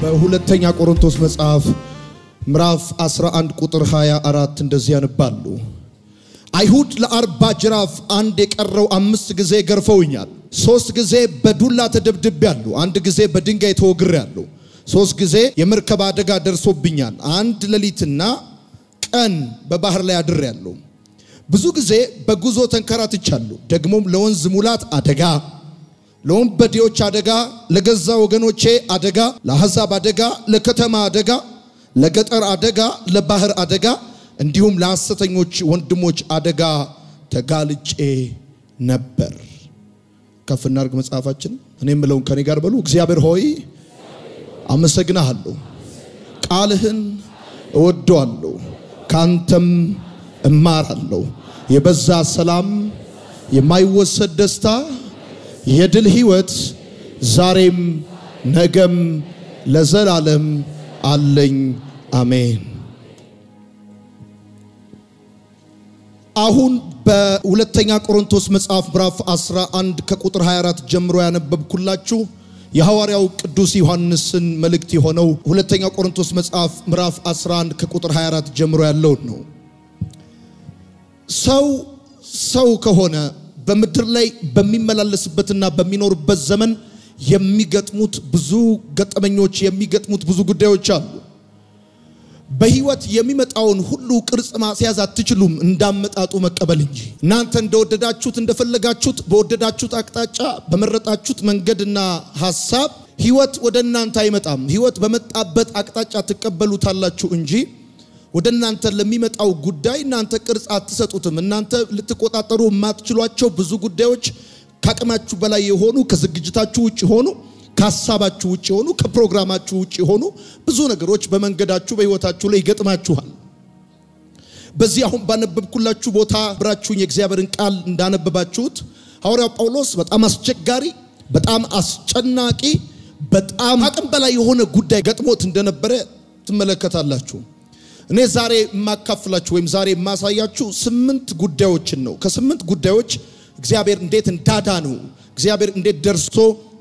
በሁለተኛ ቆሮንቶስ መጽሐፍ ምዕራፍ 11 ቁጥር 24 እንደዚህ ያነባሉ። አይሁድ ለአርባ ጅራፍ አንድ የቀረው አምስት ጊዜ ገርፈውኛል። ሶስት ጊዜ በዱላ ተደብድቤያለሁ። አንድ ጊዜ በድንጋይ ተወግሬያለሁ። ሶስት ጊዜ የመርከብ አደጋ ደርሶብኛል። አንድ ሌሊትና ቀን በባህር ላይ አድሬያለሁ። ብዙ ጊዜ በጉዞ ተንከራትቻለሁ። ደግሞም ለወንዝ ሙላት አደጋ፣ ለወንበዴዎች አደጋ፣ ለገዛ ወገኖቼ አደጋ፣ ለአሕዛብ አደጋ፣ ለከተማ አደጋ፣ ለገጠር አደጋ፣ ለባህር አደጋ እንዲሁም ለሐሰተኞች ወንድሞች አደጋ ተጋልጬ ነበር። ከፍ እናድርግ መጽሐፋችን። እኔ የምለውን ከኔ ጋር በሉ። እግዚአብሔር ሆይ አመሰግናሃለሁ፣ ቃልህን እወደዋለሁ፣ ካንተም እማራለሁ። የበዛ ሰላም፣ የማይወሰድ ደስታ፣ የድል ህይወት ዛሬም ነገም ለዘላለም አለኝ። አሜን። አሁን በሁለተኛ ቆሮንቶስ መጽሐፍ ምዕራፍ 11 ከቁጥር 24 ጀምሮ ያነበብኩላችሁ የሐዋርያው ቅዱስ ዮሐንስን መልእክት የሆነው ሁለተኛ ቆሮንቶስ መጽሐፍ ምዕራፍ 11 ከቁጥር 24 ጀምሮ ያለውን ነው። ሰው ሰው ከሆነ በምድር ላይ በሚመላለስበትና በሚኖርበት ዘመን የሚገጥሙት ብዙ ገጠመኞች፣ የሚገጥሙት ብዙ ጉዳዮች አሉ። በህይወት የሚመጣውን ሁሉ ቅርጽ ማስያዝ አትችሉም፣ እንዳመጣጡ መቀበል እንጂ። እናንተ እንደወደዳችሁት እንደፈለጋችሁት በወደዳችሁት አቅጣጫ በመረጣችሁት መንገድና ሐሳብ ህይወት ወደ እናንተ አይመጣም። ህይወት በመጣበት አቅጣጫ ትቀበሉታላችሁ እንጂ ወደ እናንተ ለሚመጣው ጉዳይ እናንተ ቅርጽ አትሰጡትም። እናንተ ልትቆጣጠሩ የማትችሏቸው ብዙ ጉዳዮች ከአቅማችሁ በላይ የሆኑ ከዝግጅታችሁ ውጭ ሆኑ ከሀሳባችሁ ውጭ የሆኑ ከፕሮግራማችሁ ውጭ የሆኑ ብዙ ነገሮች በመንገዳችሁ በህይወታችሁ ላይ ይገጥማችኋል። በዚህ አሁን ባነበብኩላችሁ ቦታ ብራችሁኝ የእግዚአብሔርን ቃል እንዳነበባችሁት ሐዋርያው ጳውሎስ በጣም አስቸጋሪ፣ በጣም አስጨናቂ፣ በጣም አቅም በላይ የሆነ ጉዳይ ገጥሞት እንደነበረ ትመለከታላችሁ። እኔ ዛሬ የማካፍላችሁ ወይም ዛሬ የማሳያችሁ ስምንት ጉዳዮችን ነው። ከስምንት ጉዳዮች እግዚአብሔር እንዴት እንዳዳነው እግዚአብሔር እንዴት ደርሶ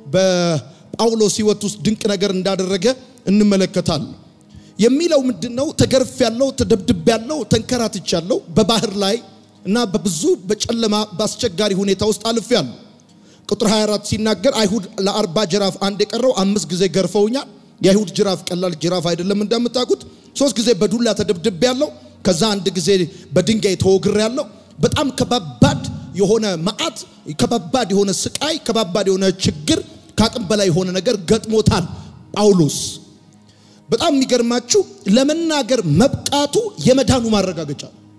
በጳውሎስ ህይወት ውስጥ ድንቅ ነገር እንዳደረገ እንመለከታለን። የሚለው ምንድን ነው? ተገርፍ ያለው ተደብድብ ያለው ተንከራትች ያለው በባህር ላይ እና በብዙ በጨለማ በአስቸጋሪ ሁኔታ ውስጥ አልፍ ያለው። ቁጥር 24 ሲናገር አይሁድ ለአርባ ጅራፍ አንድ የቀረው አምስት ጊዜ ገርፈውኛል። የአይሁድ ጅራፍ ቀላል ጅራፍ አይደለም እንደምታውቁት። ሶስት ጊዜ በዱላ ተደብድብ ያለው፣ ከዛ አንድ ጊዜ በድንጋይ ተወግር ያለው። በጣም ከባባድ የሆነ መዓት፣ ከባባድ የሆነ ስቃይ፣ ከባባድ የሆነ ችግር ከአቅም በላይ የሆነ ነገር ገጥሞታል ጳውሎስ። በጣም የሚገርማችሁ ለመናገር መብቃቱ የመዳኑ ማረጋገጫ።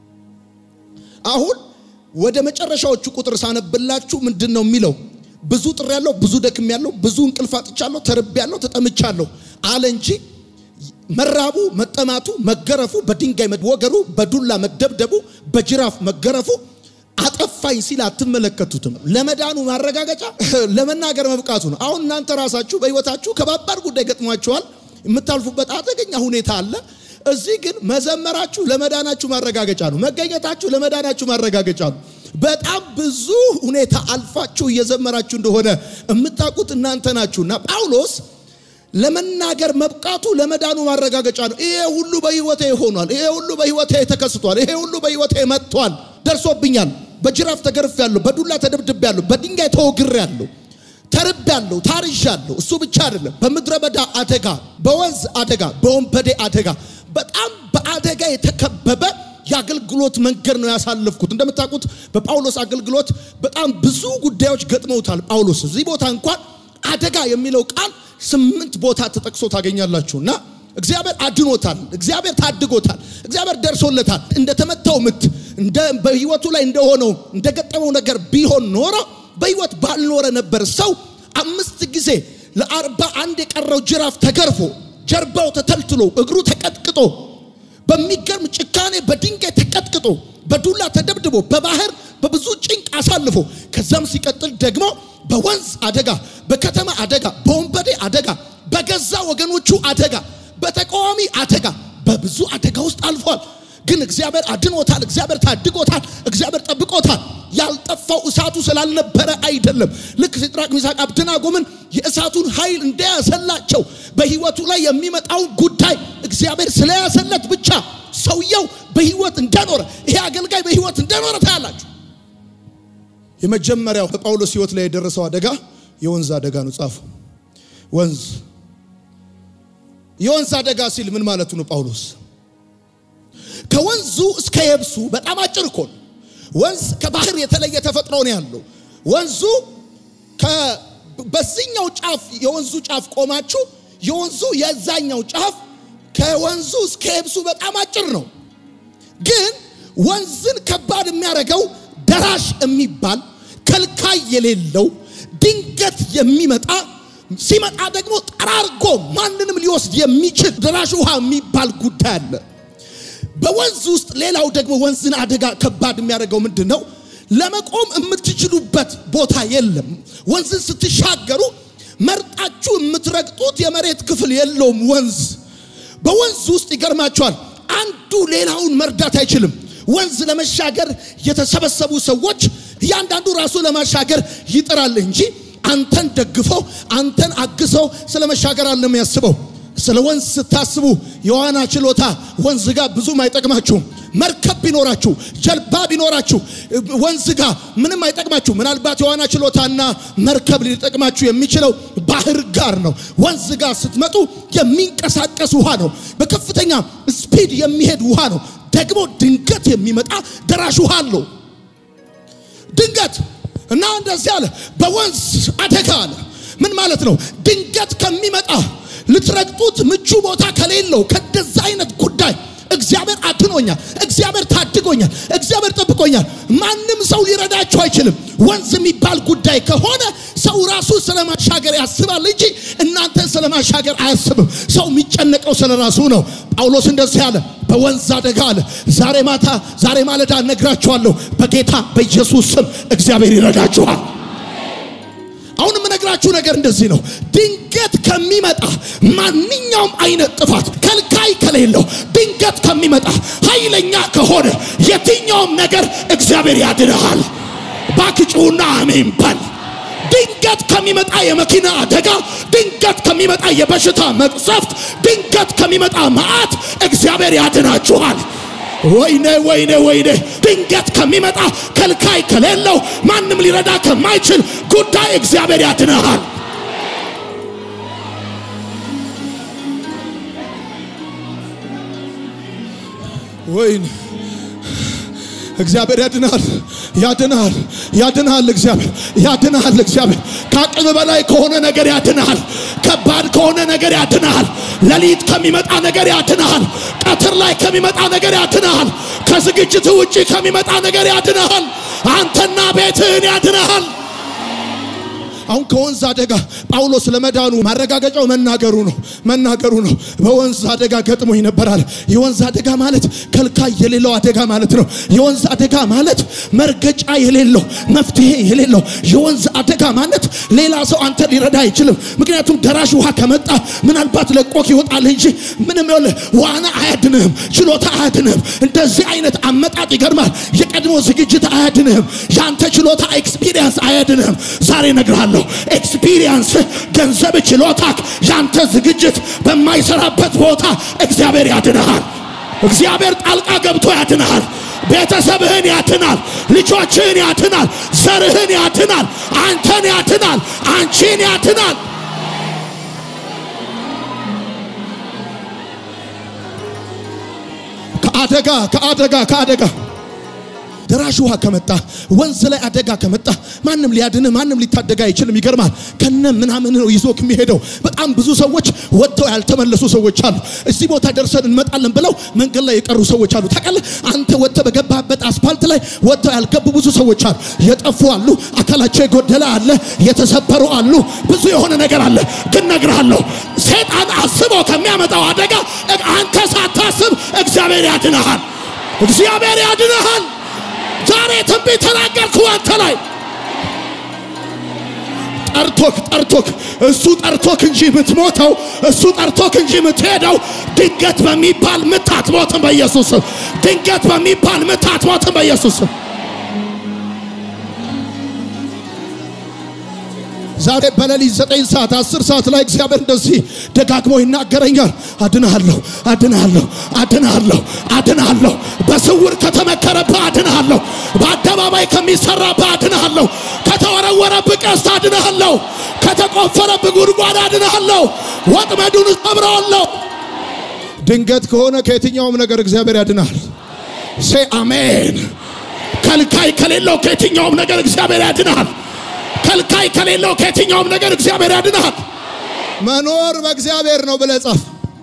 አሁን ወደ መጨረሻዎቹ ቁጥር ሳነብላችሁ ምንድን ነው የሚለው? ብዙ ጥር ያለው ብዙ ደክም ያለው ብዙ እንቅልፍ አጥቻለሁ፣ ተርቤ ያለው ተጠምቻለሁ አለ እንጂ መራቡ፣ መጠማቱ፣ መገረፉ፣ በድንጋይ መወገሩ፣ በዱላ መደብደቡ፣ በጅራፍ መገረፉ አጠፋኝ ሲል አትመለከቱትም። ለመዳኑ ማረጋገጫ ለመናገር መብቃቱ ነው። አሁን እናንተ ራሳችሁ በሕይወታችሁ ከባባድ ጉዳይ ገጥሟችኋል። የምታልፉበት አደገኛ ሁኔታ አለ። እዚህ ግን መዘመራችሁ ለመዳናችሁ ማረጋገጫ ነው። መገኘታችሁ ለመዳናችሁ ማረጋገጫ ነው። በጣም ብዙ ሁኔታ አልፋችሁ እየዘመራችሁ እንደሆነ የምታውቁት እናንተ ናችሁና ጳውሎስ ለመናገር መብቃቱ ለመዳኑ ማረጋገጫ ነው። ይሄ ሁሉ በሕይወቴ ሆኗል። ይሄ ሁሉ በሕይወቴ ተከስቷል። ይሄ ሁሉ በሕይወቴ መጥቷል፣ ደርሶብኛል። በጅራፍ ተገርፌያለሁ፣ በዱላ ተደብድቤያለሁ፣ በድንጋይ ተወግሬያለሁ፣ ተርቤያለሁ፣ ታርዣለሁ። እሱ ብቻ አይደለም፣ በምድረ በዳ አደጋ፣ በወንዝ አደጋ፣ በወንበዴ አደጋ፣ በጣም በአደጋ የተከበበ የአገልግሎት መንገድ ነው ያሳለፍኩት። እንደምታውቁት በጳውሎስ አገልግሎት በጣም ብዙ ጉዳዮች ገጥመውታል። ጳውሎስ እዚህ ቦታ እንኳን አደጋ የሚለው ቃል ስምንት ቦታ ተጠቅሶ ታገኛላችሁ እና እግዚአብሔር አድኖታል። እግዚአብሔር ታድጎታል። እግዚአብሔር ደርሶለታል። እንደተመታው ምት እንደ በህይወቱ ላይ እንደሆነው እንደገጠመው ነገር ቢሆን ኖሮ በህይወት ባልኖረ ነበር። ሰው አምስት ጊዜ ለአርባ አንድ የቀረው ጅራፍ ተገርፎ ጀርባው ተተልትሎ እግሩ ተቀጥቅጦ በሚገርም ጭካኔ በድንጋይ ተቀጥቅጦ በዱላ ተደብድቦ በባህር በብዙ ጭንቅ አሳልፎ ከዛም ሲቀጥል ደግሞ በወንዝ አደጋ፣ በከተማ አደጋ፣ በወንበዴ አደጋ፣ በገዛ ወገኖቹ አደጋ፣ በተቃዋሚ አደጋ፣ በብዙ አደጋ ውስጥ አልፏል። ግን እግዚአብሔር አድኖታል። እግዚአብሔር ታድጎታል። እግዚአብሔር ጠብቆታል። ያልጠፋው እሳቱ ስላልነበረ አይደለም። ልክ ሲድራቅ ሚሳቅ አብደናጎምን የእሳቱን ኃይል እንደያዘላቸው በህይወቱ ላይ የሚመጣውን ጉዳይ እግዚአብሔር ስለያዘለት ብቻ ሰውየው በህይወት እንደኖረ ይሄ አገልጋይ በህይወት እንደኖረ ታያላችሁ። የመጀመሪያው በጳውሎስ ህይወት ላይ የደረሰው አደጋ የወንዝ አደጋ ነው። ጻፉ። ወንዝ የወንዝ አደጋ ሲል ምን ማለቱ ነው? ጳውሎስ ከወንዙ እስከ የብሱ በጣም አጭር እኮ ነው። ወንዝ ከባህር የተለየ ተፈጥሮ ነው ያለው። ወንዙ በዚህኛው ጫፍ የወንዙ ጫፍ ቆማችሁ የወንዙ የዛኛው ጫፍ ከወንዙ እስከ የብሱ በጣም አጭር ነው። ግን ወንዝን ከባድ የሚያደርገው ደራሽ የሚባል ከልካይ የሌለው ድንገት የሚመጣ ሲመጣ ደግሞ ጠራርጎ ማንንም ሊወስድ የሚችል ደራሽ ውሃ የሚባል ጉዳይ አለ። በወንዝ ውስጥ ሌላው ደግሞ ወንዝን አደጋ ከባድ የሚያደርገው ምንድን ነው? ለመቆም የምትችሉበት ቦታ የለም። ወንዝን ስትሻገሩ መርጣችሁ የምትረግጡት የመሬት ክፍል የለውም። ወንዝ በወንዝ ውስጥ ይገርማቸዋል። አንዱ ሌላውን መርዳት አይችልም። ወንዝ ለመሻገር የተሰበሰቡ ሰዎች እያንዳንዱ ራሱ ለማሻገር ይጥራል እንጂ አንተን ደግፈው አንተን አግዘው ስለ መሻገር አለ የሚያስበው። ስለ ወንዝ ስታስቡ የዋና ችሎታ ወንዝ ጋር ብዙም አይጠቅማችሁም። መርከብ ቢኖራችሁ ጀልባ ቢኖራችሁ ወንዝ ጋር ምንም አይጠቅማችሁ። ምናልባት የዋና ችሎታና መርከብ ሊጠቅማችሁ የሚችለው ባህር ጋር ነው። ወንዝ ጋር ስትመጡ የሚንቀሳቀስ ውሃ ነው። በከፍተኛ ስፒድ የሚሄድ ውሃ ነው። ደግሞ ድንገት የሚመጣ ደራሽ ውሃ አለው። ድንገት እና እንደዚህ አለ። በወንዝ አደጋ አለ። ምን ማለት ነው? ድንገት ከሚመጣ ልትረግጡት ምቹ ቦታ ከሌለው ከደዛ አይነት ጉዳይ እግዚአብሔር አድኖኛል፣ እግዚአብሔር ታድጎኛል፣ እግዚአብሔር ጠብቆኛል። ማንም ሰው ሊረዳችሁ አይችልም። ወንዝ የሚባል ጉዳይ ከሆነ ሰው ራሱ ስለማሻገር ያስባል እንጂ እናንተን ስለማሻገር አያስብም። ሰው የሚጨነቀው ስለ ራሱ ነው። ጳውሎስ እንደዚህ አለ፣ በወንዝ አደጋ አለ። ዛሬ ማታ ዛሬ ማለዳ እነግራችኋለሁ፣ በጌታ በኢየሱስ ስም እግዚአብሔር ይረዳችኋል። አሁን የምነግራችሁ ነገር እንደዚህ ነው። ድንገት ከሚመጣ ማንኛውም አይነት ጥፋት ከልካይ ከሌለው ድንገት ከሚመጣ ኃይለኛ ከሆነ የትኛውም ነገር እግዚአብሔር ያድንሃል። ባክጩና አሜን በል። ድንገት ከሚመጣ የመኪና አደጋ፣ ድንገት ከሚመጣ የበሽታ መቅሰፍት፣ ድንገት ከሚመጣ መዓት እግዚአብሔር ያድናችኋል። ወይኔ ወይኔ ወይኔ! ድንገት ከሚመጣ ከልካይ ከሌለው ማንም ሊረዳ ከማይችል ጉዳይ እግዚአብሔር ያድንሃል። ወይኔ እግዚአብሔር ያድናል፣ ያድናል፣ ያድናል። እግዚአብሔር ያድናል። እግዚአብሔር ከአቅም በላይ ከሆነ ነገር ያድናል። ከባድ ከሆነ ነገር ያድናል። ሌሊት ከሚመጣ ነገር ያድናል። ቀትር ላይ ከሚመጣ ነገር ያድናል። ከዝግጅት ውጪ ከሚመጣ ነገር ያድናል። አንተና ቤትህን ያድናል። አሁን ከወንዝ አደጋ ጳውሎስ ለመዳኑ ማረጋገጫው መናገሩ ነው መናገሩ ነው። በወንዝ አደጋ ገጥሞኝ ነበራል። የወንዝ አደጋ ማለት ከልካይ የሌለው አደጋ ማለት ነው። የወንዝ አደጋ ማለት መርገጫ የሌለው መፍትሄ የሌለው የወንዝ አደጋ ማለት ሌላ ሰው አንተ ሊረዳ አይችልም። ምክንያቱም ደራሽ ውሃ ከመጣ ምናልባት ለቆክ ይወጣል እንጂ ምንም ይኸውልህ ዋና አያድንህም፣ ችሎታ አያድንህም። እንደዚህ አይነት አመጣጥ ይገርማል። የቀድሞ ዝግጅት አያድንህም። የአንተ ችሎታ ኤክስፒሪየንስ አያድንህም። ዛሬ እነግርሃለሁ ኤክስፒሪየንስ፣ ገንዘብ፣ ችሎታክ ያንተ ዝግጅት በማይሰራበት ቦታ እግዚአብሔር ያድንሃል። እግዚአብሔር ጣልቃ ገብቶ ያድንሃል። ቤተሰብህን ያድናል። ልጆችህን ያድናል። ዘርህን ያድናል። አንተን ያድናል። አንቺን ያድናል። ከአደጋ ከአደጋ ከአደጋ ደራሽ ውሃ ከመጣ ወንዝ ላይ አደጋ ከመጣ ማንም ሊያድንህ ማንም ሊታደጋ አይችልም። ይገርማል። ከነ ምናምን ነው ይዞክ የሚሄደው። በጣም ብዙ ሰዎች ወጥተው ያልተመለሱ ሰዎች አሉ። እዚህ ቦታ ደርሰን እንመጣለን ብለው መንገድ ላይ የቀሩ ሰዎች አሉ። ታውቃለህ፣ አንተ ወጥተህ በገባበት አስፋልት ላይ ወጥተው ያልገቡ ብዙ ሰዎች አሉ። የጠፉ አሉ፣ አካላቸው የጎደለ አለ፣ የተሰበሩ አሉ፣ ብዙ የሆነ ነገር አለ። ግን እነግርሃለሁ ሰይጣን አስቦ ከሚያመጣው አደጋ አንተ ሳታስብ እግዚአብሔር ያድንሃል። እግዚአብሔር ያድንሃል። ዛሬ ትንቢት ተናገርኩ አንተ ላይ ጠርቶክ ጠርቶክ እሱ ጠርቶክ እንጂ የምትሞተው እሱ ጠርቶክ እንጂ የምትሄደው ድንገት በሚባል ምት አትሞትም በኢየሱስ ስም። ድንገት በሚባል ምት አትሞትም በኢየሱስ ስም። ዛሬ በሌሊት ዘጠኝ ሰዓት አስር ሰዓት ላይ እግዚአብሔር እንደዚህ ደጋግሞ ይናገረኛል። አድንሃለሁ፣ አድንሃለሁ፣ አድንሃለሁ፣ አድንሃለሁ። በስውር ከተመከረብህ አድንሃለሁ። በአደባባይ ከሚሰራብህ አድንሃለሁ። ከተወረወረብህ ቀስት አድንሃለሁ። ከተቆፈረብህ ጉድጓድ አድንሃለሁ። ወጥመዱን ሰብረዋለሁ። ድንገት ከሆነ ከየትኛውም ነገር እግዚአብሔር ያድናል። ሴ አሜን። ከልካይ ከሌለው ከየትኛውም ነገር እግዚአብሔር ያድናል። ከልካይ ከሌለው ከየትኛውም ነገር እግዚአብሔር ያድናል። መኖር በእግዚአብሔር ነው ብለህ ጻፍ።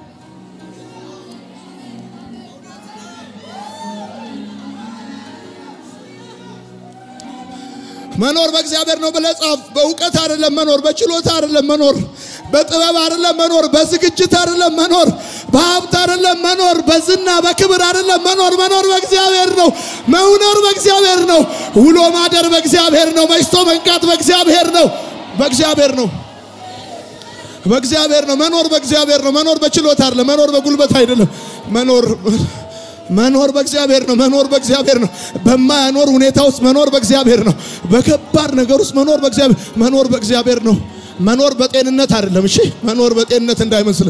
መኖር በእግዚአብሔር ነው ብለህ ጻፍ። በእውቀት አይደለም መኖር፣ በችሎታ አይደለም መኖር፣ በጥበብ አይደለም መኖር፣ በዝግጅት አይደለም መኖር፣ በሀብት አይደለም መኖር፣ በዝና በክብር አይደለም መኖር። መኖር በእግዚአብሔር ነው። መኖር በእግዚአብሔር ነው። ውሎ ማደር በእግዚአብሔር ነው። መሽቶ መንቃት በእግዚአብሔር ነው። በእግዚአብሔር ነው። በእግዚአብሔር ነው። መኖር በእግዚአብሔር ነው። መኖር በችሎታ አይደለም። መኖር በጉልበት አይደለም። መኖር መኖር በእግዚአብሔር ነው። መኖር በእግዚአብሔር ነው። በማያኖር ሁኔታ ውስጥ መኖር በእግዚአብሔር ነው። በከባድ ነገር ውስጥ መኖር በእግዚአብሔር መኖር በእግዚአብሔር ነው። መኖር በጤንነት አይደለም። እሺ፣ መኖር በጤንነት እንዳይመስል።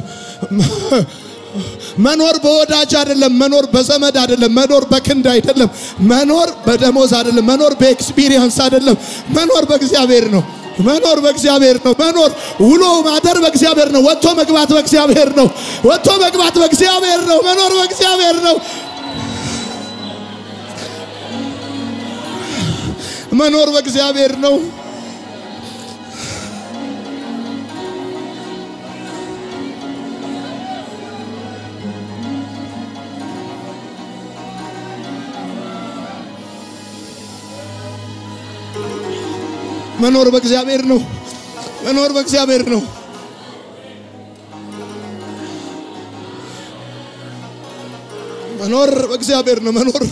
መኖር በወዳጅ አይደለም። መኖር በዘመድ አይደለም። መኖር በክንድ አይደለም። መኖር በደሞዝ አይደለም። መኖር በኤክስፒሪየንስ አይደለም። መኖር በእግዚአብሔር ነው። መኖር በእግዚአብሔር ነው። መኖር ውሎ ማደር በእግዚአብሔር ነው። ወጥቶ መግባት በእግዚአብሔር ነው። ወጥቶ መግባት በእግዚአብሔር ነው። መኖር በእግዚአብሔር ነው። መኖር በእግዚአብሔር ነው። መኖር በእግዚአብሔር ነው። መኖር በእግዚአብሔር ነው። መኖር በእግዚአብሔር ነው። መኖር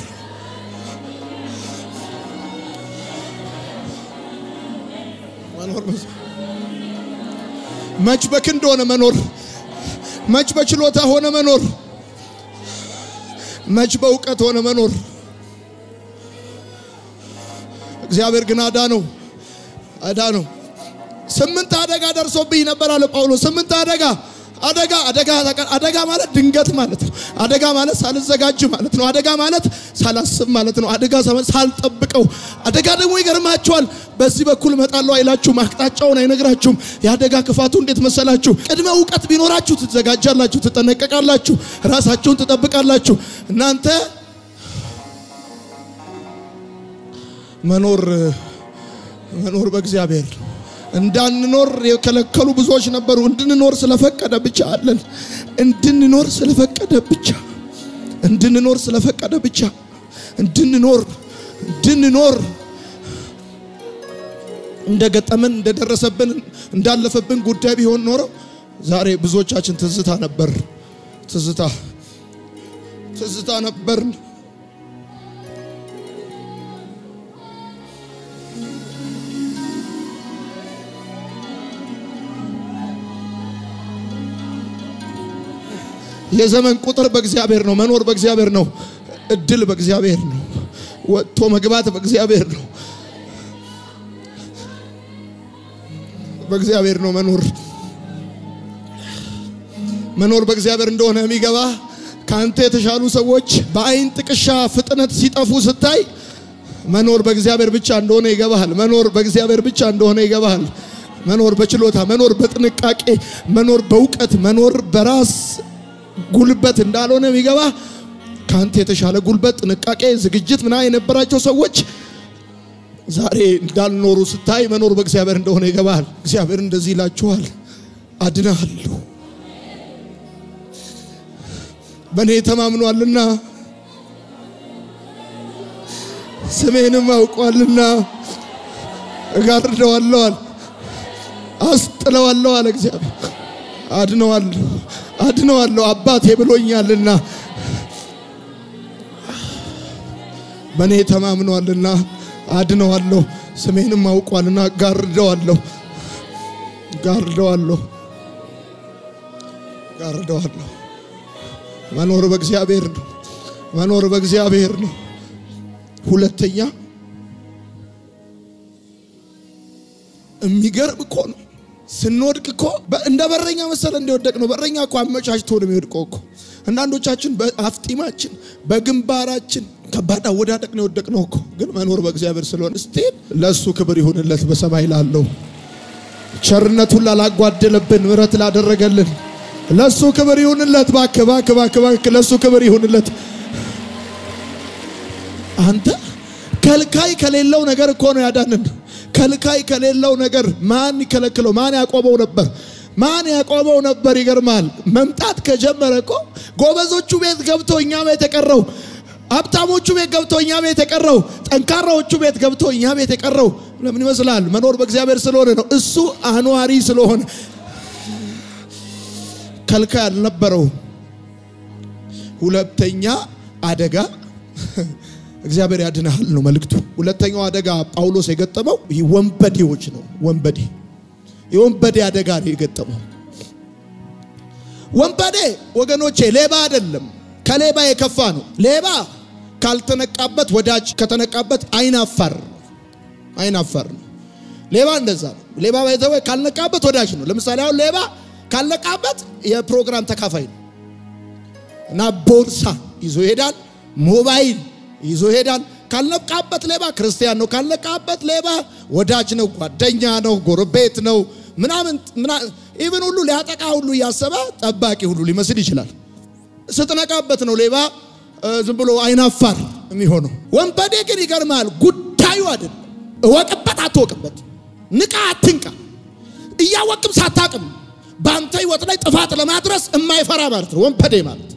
መኖር መች በክንድ ሆነ መኖር፣ መች በችሎታ ሆነ መኖር፣ መች በእውቀት ሆነ መኖር። እግዚአብሔር ግን አዳ ነው አዳ ነው። ስምንት አደጋ ደርሶብኝ ነበር አለ ጳውሎስ። ስምንት አደጋ አደጋ አደጋ አደጋ ማለት ድንገት ማለት ነው። አደጋ ማለት ሳልዘጋጅ ማለት ነው። አደጋ ማለት ሳላስብ ማለት ነው። አደጋ ሳልጠብቀው። አደጋ ደግሞ ይገርማቸዋል። በዚህ በኩል እመጣለሁ አይላችሁም። አቅጣጫውን አይነግራችሁም። የአደጋ ክፋቱ እንዴት መሰላችሁ? ቅድመ እውቀት ቢኖራችሁ ትዘጋጃላችሁ፣ ትጠነቀቃላችሁ፣ ራሳችሁን ትጠብቃላችሁ። እናንተ መኖር መኖር በእግዚአብሔር እንዳንኖር የከለከሉ ብዙዎች ነበሩ። እንድንኖር ስለፈቀደ ብቻ አለን። እንድንኖር ስለፈቀደ ብቻ እንድንኖር ስለፈቀደ ብቻ እንድንኖር እንድንኖር እንደገጠመን እንደደረሰብን እንዳለፈብን ጉዳይ ቢሆን ኖሮ ዛሬ ብዙዎቻችን ትዝታ ነበር። ትዝታ ትዝታ ነበር። የዘመን ቁጥር በእግዚአብሔር ነው። መኖር በእግዚአብሔር ነው። እድል በእግዚአብሔር ነው። ወጥቶ መግባት በእግዚአብሔር ነው። በእግዚአብሔር ነው መኖር። መኖር በእግዚአብሔር እንደሆነ የሚገባ ከአንተ የተሻሉ ሰዎች በአይን ጥቅሻ ፍጥነት ሲጠፉ ስታይ መኖር በእግዚአብሔር ብቻ እንደሆነ ይገባሃል። መኖር በእግዚአብሔር ብቻ እንደሆነ ይገባሃል። መኖር በችሎታ፣ መኖር በጥንቃቄ፣ መኖር በእውቀት፣ መኖር በራስ ጉልበት እንዳልሆነ የሚገባ ከአንተ የተሻለ ጉልበት፣ ጥንቃቄ፣ ዝግጅት ምና የነበራቸው ሰዎች ዛሬ እንዳልኖሩ ስታይ መኖር በእግዚአብሔር እንደሆነ ይገባል። እግዚአብሔር እንደዚህ ይላችኋል፣ አድናለሁ፣ በእኔ ተማምኗልና ስሜንም አውቋልና እጋርደዋለዋል፣ አስጥለዋለሁ አለ እግዚአብሔር። አድነዋለሁ አድነዋለሁ አባቴ ብሎኛልና በእኔ ተማምኗልና አድነዋለሁ ስሜንም አውቋልና ጋርደዋለሁ ጋርደዋለሁ ጋርደዋለሁ። መኖር በእግዚአብሔር ነው። መኖር በእግዚአብሔር ነው። ሁለተኛ የሚገርም እኮ ነው። ስንወድቅ እኮ እንደ በረኛ መሰለ እንደወደቅ ነው። በረኛ እኮ አመቻችቶ ነው የሚወድቀው እኮ። አንዳንዶቻችን በአፍጢማችን በግንባራችን ከባድ አወዳደቅ ነው የወደቅ ነው እኮ። ግን መኖር በእግዚአብሔር ስለሆነ ስቴን ለእሱ ክብር ይሁንለት በሰማይ ላለው ቸርነቱን ላላጓደለብን ምሕረት ላደረገልን ለእሱ ክብር ይሁንለት። እባክህ እባክህ እባክህ እባክህ ለእሱ ክብር ይሁንለት። አንተ ከልካይ ከሌለው ነገር እኮ ነው ያዳንን። ከልካይ ከሌለው ነገር ማን ይከለክለው? ማን ያቆመው ነበር? ማን ያቆመው ነበር? ይገርማል። መምጣት ከጀመረ እኮ ጎበዞቹ ቤት ገብቶ እኛ ቤት የቀረው ሀብታሞቹ ቤት ገብቶ እኛ ቤት የቀረው ጠንካራዎቹ ቤት ገብቶ እኛ ቤት የቀረው ለምን ይመስላል? መኖር በእግዚአብሔር ስለሆነ ነው። እሱ አኗሪ ስለሆነ ከልካይ አልነበረው። ሁለተኛ አደጋ እግዚአብሔር ያድንሃል ነው መልእክቱ። ሁለተኛው አደጋ ጳውሎስ የገጠመው ይህ ወንበዴዎች ነው። ወንበዴ የወንበዴ አደጋ ነው የገጠመው። ወንበዴ ወገኖቼ ሌባ አይደለም፣ ከሌባ የከፋ ነው። ሌባ ካልተነቃበት ወዳጅ፣ ከተነቃበት አይናፋር አይናፋር ነው። ሌባ እንደዛ ነው። ሌባ ባይዘው ካልነቃበት ወዳጅ ነው። ለምሳሌ አሁን ሌባ ካልነቃበት የፕሮግራም ተካፋይ ነው እና ቦርሳ ይዞ ይሄዳል፣ ሞባይል ይዞ ይሄዳል። ካልነቃበት ሌባ ክርስቲያን ነው። ካልነቃበት ሌባ ወዳጅ ነው፣ ጓደኛ ነው፣ ጎረቤት ነው ምናምን ኢቭን ሁሉ ሊያጠቃ ሁሉ እያሰበ ጠባቂ ሁሉ ሊመስል ይችላል። ስትነቃበት ነው ሌባ ዝም ብሎ አይናፋር የሚሆነው። ወንበዴ ግን ይገርማል፣ ጉዳዩ አይደለም። እወቅበት አትወቅበት፣ ንቃ አትንቃ፣ እያወቅም ሳታቅም በአንተ ህይወት ላይ ጥፋት ለማድረስ የማይፈራ ማለት ነው ወንበዴ ማለት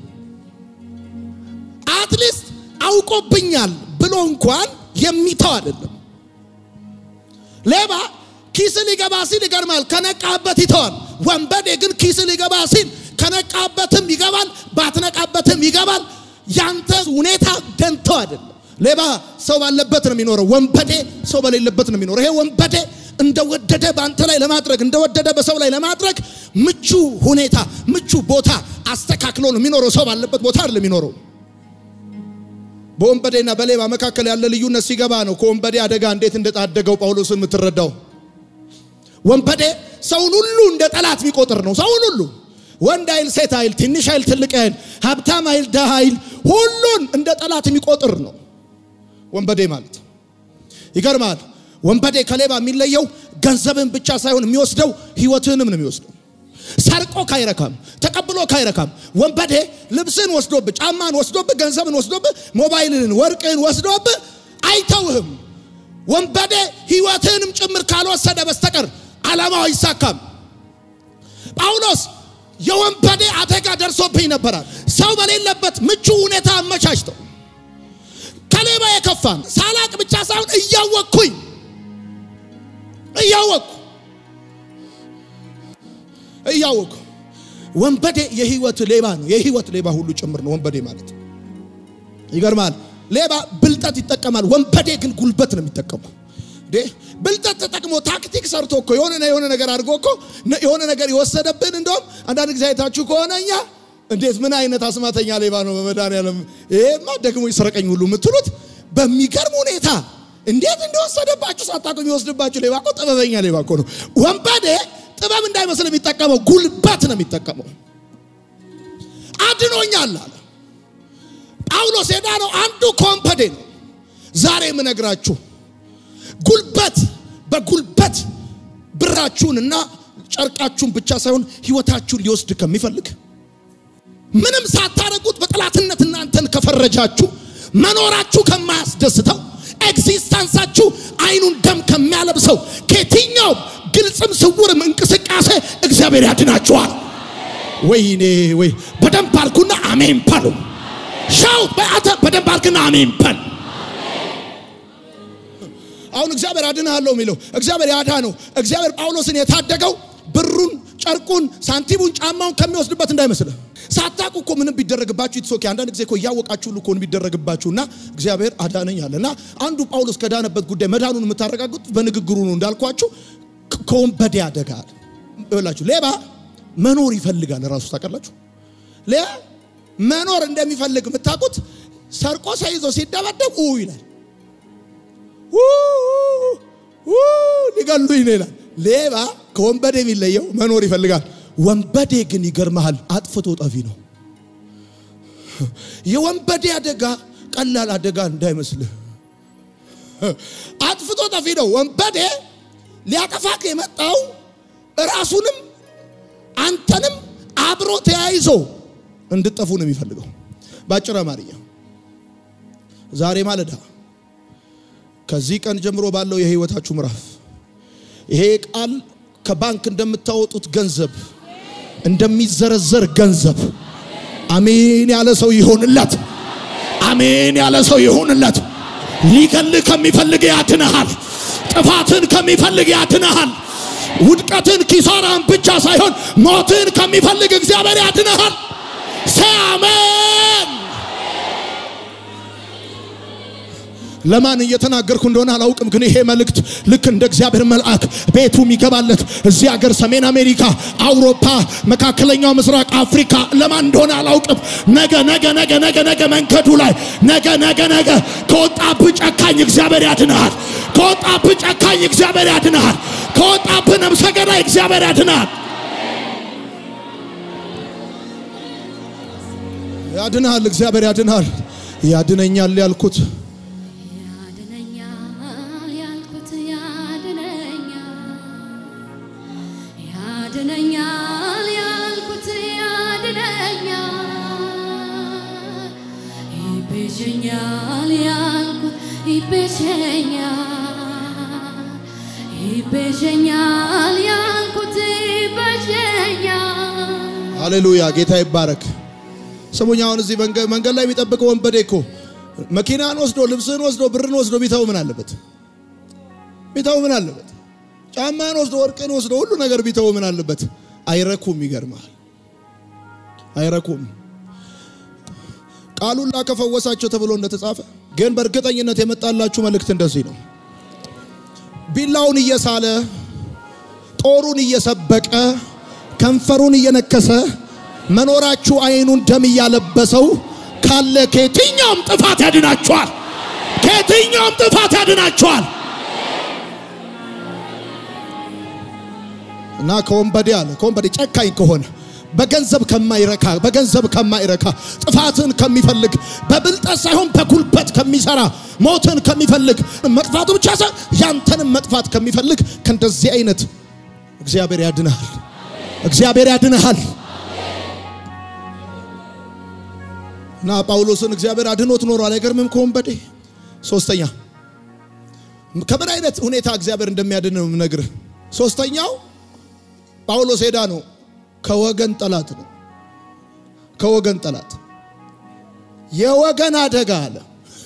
አትሊስት አውቆብኛል ብሎ እንኳን የሚተው አይደለም። ሌባ ኪስ ሊገባ ሲል ይገርማል፣ ከነቃበት ይተዋል። ወንበዴ ግን ኪስ ሊገባ ሲል ከነቃበትም ይገባል፣ ባትነቃበትም ይገባል። ያንተ ሁኔታ ደንተው አይደለም። ሌባ ሰው ባለበት ነው የሚኖረው። ወንበዴ ሰው በሌለበት ነው የሚኖረው። ይሄ ወንበዴ እንደወደደ በአንተ ላይ ለማድረግ እንደወደደ በሰው ላይ ለማድረግ ምቹ ሁኔታ ምቹ ቦታ አስተካክሎ ነው የሚኖረው። ሰው ባለበት ቦታ አይደለም የሚኖረው። በወንበዴና በሌባ መካከል ያለ ልዩነት ሲገባ ነው ከወንበዴ አደጋ እንዴት እንደታደገው ጳውሎስን የምትረዳው። ወንበዴ ሰውን ሁሉ እንደ ጠላት የሚቆጥር ነው። ሰውን ሁሉ ወንድ አይል፣ ሴት አይል፣ ትንሽ አይል፣ ትልቅ አይል፣ ሀብታም አይል፣ ደሃ አይል፣ ሁሉን እንደ ጠላት የሚቆጥር ነው ወንበዴ ማለት። ይገርማል። ወንበዴ ከሌባ የሚለየው ገንዘብን ብቻ ሳይሆን የሚወስደው ህይወትህንም ነው የሚወስደው። ሰርቆ ካይረካም ተቀብሎ ካይረካም። ወንበዴ ልብስን ወስዶብህ፣ ጫማን ወስዶብህ፣ ገንዘብን ወስዶብህ፣ ሞባይልን፣ ወርቅን ወስዶብህ አይተውህም። ወንበዴ ህይወትህንም ጭምር ካልወሰደ በስተቀር ዓላማው አይሳካም። ጳውሎስ የወንበዴ አደጋ ደርሶብኝ ነበራል። ሰው በሌለበት ምቹ ሁኔታ አመቻችተው ከሌባ የከፋን ሳላቅ ብቻ ሳይሆን እያወቅኩኝ እያወቅኩ እያወቅኩ ወንበዴ የህይወት ሌባ ነው። የህይወት ሌባ ሁሉ ጭምር ነው ወንበዴ ማለት። ይገርማል። ሌባ ብልጠት ይጠቀማል። ወንበዴ ግን ጉልበት ነው የሚጠቀመው። ብልጠት ተጠቅሞ ታክቲክ ሰርቶ እኮ የሆነ የሆነ ነገር አድርጎ እኮ የሆነ ነገር የወሰደብን። እንደውም አንዳንድ ጊዜ አይታችሁ ከሆነ እኛ እንዴት ምን አይነት አስማተኛ ሌባ ነው በመድኃኒዓለም ይሄማ ደግሞ ይስረቀኝ ሁሉ የምትሉት በሚገርም ሁኔታ እንዴት እንደወሰደባችሁ ሳታውቁ የሚወስድባችሁ ሌባ እኮ ጥበበኛ ሌባ እኮ ነው። ወንበዴ ጥበብ እንዳይመስል የሚጠቀመው ጉልበት ነው የሚጠቀመው። አድኖኛል አለ ጳውሎስ። የዳነው አንዱ ከወንበዴ ነው። ዛሬ የምነግራችሁ ጉልበት በጉልበት ብራችሁን እና ጨርቃችሁን ብቻ ሳይሆን ህይወታችሁን ሊወስድ ከሚፈልግ ምንም ሳታረጉት በጠላትነት እናንተን ከፈረጃችሁ መኖራችሁ ከማያስደስተው ኤግዚስተንሳችሁ አይኑን ደም ከሚያለብሰው ከየትኛውም ግልጽም ስውርም እንቅስቃሴ እግዚአብሔር ያድናችኋል። ወይኔ ወይ በደንብ አልኩና አሜን በሉ። ሻውት በአተ በደንብ አልክና አሜን በል። አሁን እግዚአብሔር አድንሃለሁ የሚለው እግዚአብሔር ያዳነው እግዚአብሔር ጳውሎስን የታደገው ብሩን፣ ጨርቁን፣ ሳንቲሙን፣ ጫማውን ከሚወስድበት እንዳይመስልህ። ሳታውቁ እኮ ምንም ቢደረግባችሁ ይትሶኬ አንዳንድ ጊዜ እኮ እያወቃችሁ ሁሉ እኮ ቢደረግባችሁና እግዚአብሔር አዳነኝ አለ እና አንዱ ጳውሎስ ከዳነበት ጉዳይ መዳኑን የምታረጋግጡት በንግግሩ ነው እንዳልኳችሁ ከወንበዴ አደጋ አለ ይላችሁ። ሌባ መኖር ይፈልጋል ራሱ ታውቃላችሁ። ሌባ መኖር እንደሚፈልግ የምታውቁት ሰርቆ ሳይዞ ሲደበደብ ኡ ይላል ሊገሉኝ ነው ይላል። ሌባ ከወንበዴ የሚለየው መኖር ይፈልጋል። ወንበዴ ግን ይገርመሃል፣ አጥፍቶ ጠፊ ነው። የወንበዴ አደጋ ቀላል አደጋ እንዳይመስልህ፣ አጥፍቶ ጠፊ ነው። ወንበዴ ሊያጠፋክ የመጣው ራሱንም አንተንም አብሮ ተያይዞ እንድጠፉ ነው የሚፈልገው። በአጭር አማርኛ ዛሬ ማለዳ ከዚህ ቀን ጀምሮ ባለው የህይወታችሁ ምዕራፍ ይሄ ቃል ከባንክ እንደምታወጡት ገንዘብ እንደሚዘረዘር ገንዘብ አሜን ያለ ሰው ይሆንለት። አሜን ያለ ሰው ይሆንለት። ሊገልህ ከሚፈልግ ያድንሃል። ጥፋትን ከሚፈልግ ያድንሃል። ውድቀትን፣ ኪሳራን ብቻ ሳይሆን ሞትን ከሚፈልግ እግዚአብሔር ያድንሃል። ሰይ አሜን። ለማን እየተናገርኩ እንደሆነ አላውቅም፣ ግን ይሄ መልእክት ልክ እንደ እግዚአብሔር መልአክ ቤቱ የሚገባለት እዚህ ሀገር፣ ሰሜን አሜሪካ፣ አውሮፓ፣ መካከለኛው ምስራቅ፣ አፍሪካ ለማን እንደሆነ አላውቅም። ነገ ነገ ነገ ነገ ነገ መንገዱ ላይ ነገ ነገ ነገ ከወጣብህ ጨካኝ እግዚአብሔር ያድንሃል። ከወጣብህ ጨካኝ እግዚአብሔር ያድንሃል። ከወጣብህ ነብሰ ገዳይ እግዚአብሔር ያድንሃል። ያድንሃል። እግዚአብሔር ያድንሃል። ያድነኛል ያልኩት ያድነኛል ያልኩት ያድነኛል ያድነኛል ያልኩት ያድነኛል ይቤዠኛል ያልኩት ይቤዠኛል ይቤዠኛል ያልኩት ይቤዠኛል ሃሌሉያ ጌታ ይባረክ። ስሙኝ፣ አሁን እዚህ መንገድ መንገድ ላይ የሚጠብቀው ወንበዴ እኮ መኪናን ወስዶ ልብስን ወስዶ ብርን ወስዶ ቢተው ምን አለበት? ቢተው ምን አለበት? ጫማን ወስዶ ወርቅን ወስዶ ሁሉ ነገር ቢተው ምን አለበት? አይረኩም። ይገርማል፣ አይረኩም። ቃሉን ላከፈወሳቸው ተብሎ እንደተጻፈ ግን በእርግጠኝነት የመጣላችሁ መልእክት እንደዚህ ነው። ቢላውን እየሳለ ጦሩን እየሰበቀ ከንፈሩን እየነከሰ መኖራችሁ አይኑን ደም እያለበሰው ካለ ከየትኛውም ጥፋት ያድናችኋል። ከየትኛውም ጥፋት ያድናችኋል። እና ከወንበዴ አለ ከወንበዴ ጨካኝ ከሆነ በገንዘብ ከማይረካ በገንዘብ ከማይረካ ጥፋትን ከሚፈልግ በብልጠት ሳይሆን በጉልበት ከሚሰራ ሞትን ከሚፈልግ መጥፋቱ ብቻ ሳይሆን ያንተንም መጥፋት ከሚፈልግ ከእንደዚህ አይነት እግዚአብሔር ያድንሃል። እግዚአብሔር ያድንሃል። እና ጳውሎስን እግዚአብሔር አድኖት ኖሯል። አይገርምም? ከወንበዴ ሶስተኛ ከምን አይነት ሁኔታ እግዚአብሔር እንደሚያድን ነው የምነግርህ። ሶስተኛው ጳውሎስ ሄዳ ነው ከወገን ጠላት ነው። ከወገን ጠላት የወገን አደጋ አለ።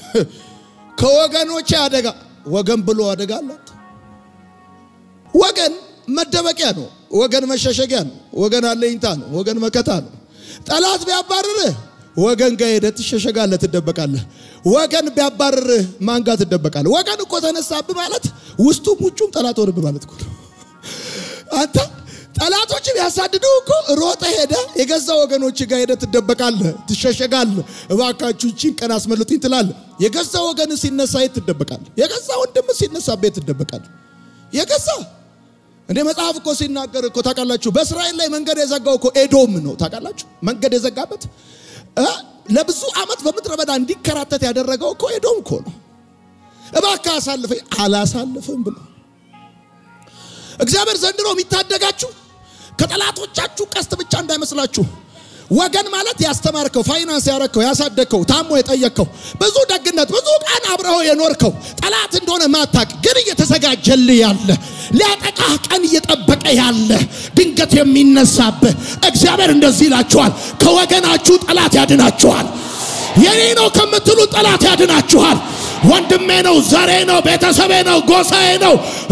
ከወገኖቼ አደጋ ወገን ብሎ አደጋ አላት። ወገን መደበቂያ ነው። ወገን መሸሸጊያ ነው። ወገን አለኝታ ነው። ወገን መከታ ነው። ጠላት ቢያባርርህ ወገን ጋር ሄደህ ትሸሸጋለህ፣ ትደበቃለህ። ወገን ቢያባርርህ ማን ጋር ትደበቃለህ? ወገን እኮ ተነሳብህ ማለት ውስጡም ውጩም ጠላት ሆነብህ ማለት እኮ ነው። አንተ ጠላቶች ቢያሳድዱ እኮ ሮጠ ሄደ የገዛ ወገኖች ጋር ሄደ ትደበቃለህ፣ ትሸሸጋለህ። እባካችሁ እቺን ቀን አስመልጡኝ ትላለህ። የገዛ ወገን ሲነሳ የት ትደበቃለህ? የገዛ ወንድም ሲነሳ ቤት ትደበቃለህ። የገዛ እንደ መጽሐፍ እኮ ሲናገር እኮ ታውቃላችሁ፣ በእስራኤል ላይ መንገድ የዘጋው እኮ ኤዶም ነው። ታውቃላችሁ መንገድ የዘጋበት ለብዙ ዓመት በምድረ በዳ እንዲከራተት ያደረገው እኮ ኤዶም እኮ ነው። እባክህ አሳልፈኝ፣ አላሳልፍም ብሎ እግዚአብሔር ዘንድሮ የሚታደጋችሁ ከጠላቶቻችሁ ቀስት ብቻ እንዳይመስላችሁ። ወገን ማለት ያስተማርከው፣ ፋይናንስ ያረከው፣ ያሳደግከው፣ ታሞ የጠየቅከው፣ ብዙ ደግነት፣ ብዙ ቀን አብረኸው የኖርከው ጠላት እንደሆነ ማታቅ ግን እየተዘጋጀልህ ያለ ሊያጠቃህ ቀን እየጠበቀ ያለ ድንገት የሚነሳብህ እግዚአብሔር እንደዚህ ይላችኋል፣ ከወገናችሁ ጠላት ያድናችኋል። የኔ ነው ከምትሉ ጠላት ያድናችኋል። ወንድሜ ነው፣ ዘሬ ነው፣ ቤተሰቤ ነው፣ ጎሳዬ ነው።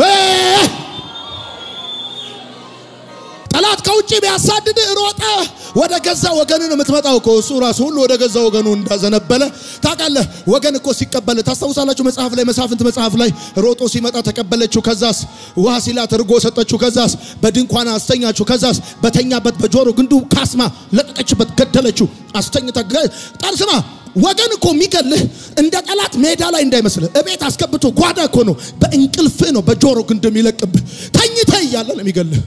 ጠላት ከውጭ ቢያሳድድ ሮጠ ወደ ገዛ ወገን ነው የምትመጣው እኮ እሱ ራሱ ሁሉ ወደ ገዛ ወገኑ እንዳዘነበለ ታውቃለህ። ወገን እኮ ሲቀበል ታስታውሳላችሁ። መጽሐፍ ላይ መሳፍንት መጽሐፍ ላይ ሮጦ ሲመጣ ተቀበለችው። ከዛስ ውሃ ሲላት እርጎ ሰጠችው። ከዛስ በድንኳን አስተኛችው። ከዛስ በተኛበት በጆሮ ግንዱ ካስማ ለቀቀችበት፣ ገደለችው። አስተኝታ ጠርስማ ወገን እኮ የሚገልህ እንደ ጠላት ሜዳ ላይ እንዳይመስልህ እቤት አስገብቶ ጓዳ እኮ ነው። በእንቅልፍህ ነው በጆሮ ግንድ የሚለቅብህ ተኝተህ እያለ ነው የሚገልህ።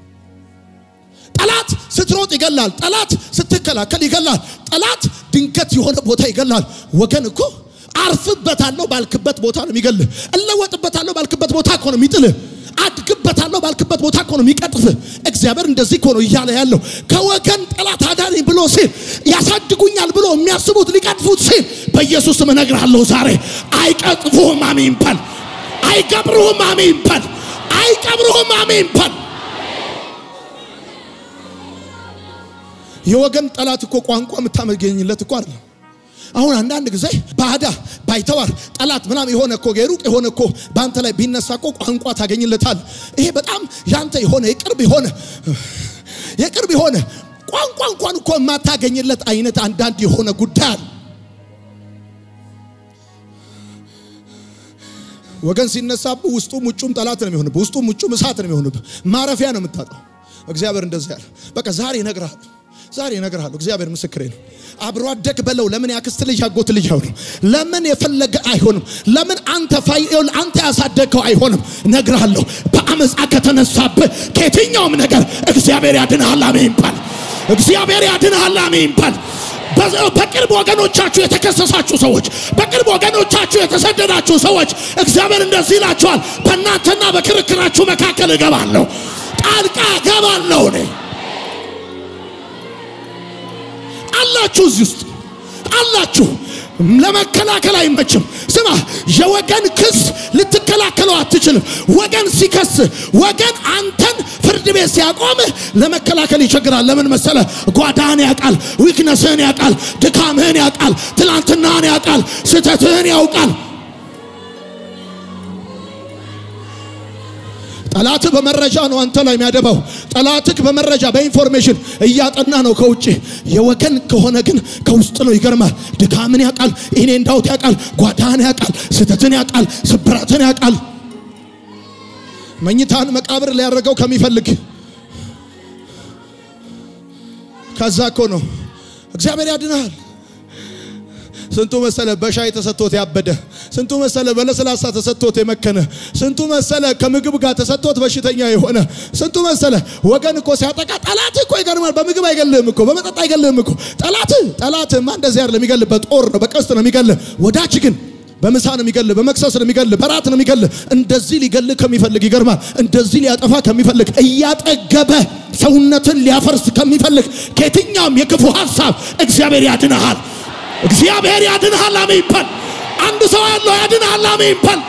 ጠላት ስትሮጥ ይገላል። ጠላት ስትከላከል ይገላል። ጠላት ድንገት የሆነ ቦታ ይገላል። ወገን እኮ አርፍበታለሁ ባልክበት ቦታ ነው የሚገልህ። እለወጥበታለሁ ባልክበት ቦታ እኮ ነው የሚጥልህ። አድግበታለሁ ባልክበት ቦታ እኮ ነው የሚቀጥፍህ። እግዚአብሔር እንደዚህ እኮ ነው እያለ ያለው። ከወገን ጠላት አዳነኝ ብሎ ሲል ያሳድጉኛል ብሎ የሚያስቡት ሊቀጥፉት ሲል በኢየሱስ ስም እነግርሃለሁ ዛሬ አይቀጥፉህም። አሜን በል። አይቀብሩህም። አሜን በል። አይቀብሩህም። አሜን በል። የወገን ጠላት እኮ ቋንቋ የምታመገኝለት እኮ አይደለም። አሁን አንዳንድ ጊዜ ባዳ ባይተዋር ጠላት ምናምን የሆነ እኮ የሩቅ የሆነ እኮ በአንተ ላይ ቢነሳ እኮ ቋንቋ ታገኝለታል። ይሄ በጣም ያንተ የሆነ የቅርብ የሆነ የቅርብ የሆነ ቋንቋ እንኳን እኮ የማታገኝለት አይነት አንዳንድ የሆነ ጉዳይ አለ። ወገን ሲነሳብህ ውስጡም ውጩም ጠላት ነው የሚሆንብህ። ውስጡም ውጩም እሳት ነው የሚሆንብህ። ማረፊያ ነው የምታጣው። እግዚአብሔር እንደዚህ ያለ በቃ ዛሬ እነግርሃለሁ ዛሬ እነግርሃለሁ። እግዚአብሔር ምስክሬ ነው። አብሮ አደግ በለው። ለምን ያክስት ልጅ ያጎት ልጅ አይሆንም? ለምን የፈለገ አይሆንም? ለምን አንተ ፋይል አንተ ያሳደግከው አይሆንም? እነግርሃለሁ። በአመፃ ከተነሳብህ ከየትኛውም ነገር እግዚአብሔር ያድንሃል። አሜን በል። እግዚአብሔር ያድንሃል። አሜን በል። በቅርብ ወገኖቻችሁ የተከሰሳችሁ ሰዎች፣ በቅርብ ወገኖቻችሁ የተሰደዳችሁ ሰዎች እግዚአብሔር እንደዚህ ይላችኋል፣ በእናንተና በክርክራችሁ መካከል እገባለሁ፣ ጣልቃ እገባለሁ እኔ አላችሁ እዚህ ውስጥ አላችሁ። ለመከላከል አይመችም። ስማ፣ የወገን ክስ ልትከላከለው አትችልም። ወገን ሲከስ፣ ወገን አንተን ፍርድ ቤት ሲያቆምህ ለመከላከል ይቸግራል። ለምን መሰለ? ጓዳህን ያውቃል፣ ዊክነስህን ያውቃል፣ ድካምህን ያውቃል፣ ትላንትናህን ያውቃል፣ ስህተትህን ያውቃል። ጠላትህ በመረጃ ነው አንተ ላይ የሚያደባው። ጠላትህ በመረጃ በኢንፎርሜሽን እያጠና ነው ከውጭ። የወገን ከሆነ ግን ከውስጥ ነው። ይገርማል። ድካምን ያውቃል፣ እኔ እንዳውት ያውቃል፣ ጓዳህን ያውቃል፣ ስህተትን ያውቃል፣ ስብራትን ያውቃል። መኝታን መቃብር ሊያደርገው ከሚፈልግ ከዛ እኮ ነው እግዚአብሔር ያድናል። ስንቱ መሰለ በሻይ ተሰጥቶት ያበደ፣ ስንቱ መሰለ በለስላሳ ተሰጥቶት የመከነ፣ ስንቱ መሰለ ከምግብ ጋር ተሰጥቶት በሽተኛ የሆነ፣ ስንቱ መሰለ ወገን እኮ ሲያጠቃ ጠላት እኮ ይገርማል። በምግብ አይገልህም እኮ በመጠጥ አይገልህም እኮ ጠላት ጠላትማ እንደዚህ አይደለም የሚገልህ፣ በጦር ነው በቀስት ነው የሚገልህ። ወዳጅ ግን በምሳ ነው የሚገልህ፣ በመክሰስ ነው የሚገልህ፣ በራት ነው የሚገልህ። እንደዚህ ሊገልህ ከሚፈልግ ይገርማል። እንደዚህ ሊያጠፋ ከሚፈልግ እያጠገበ ሰውነትን ሊያፈርስ ከሚፈልግ ከየትኛውም የክፉ ሀሳብ እግዚአብሔር ያድንሃል። እግዚአብሔር ያድንሃል። አሜን በል። አንድ ሰው ያለው ያድንሃል። አሜን በል።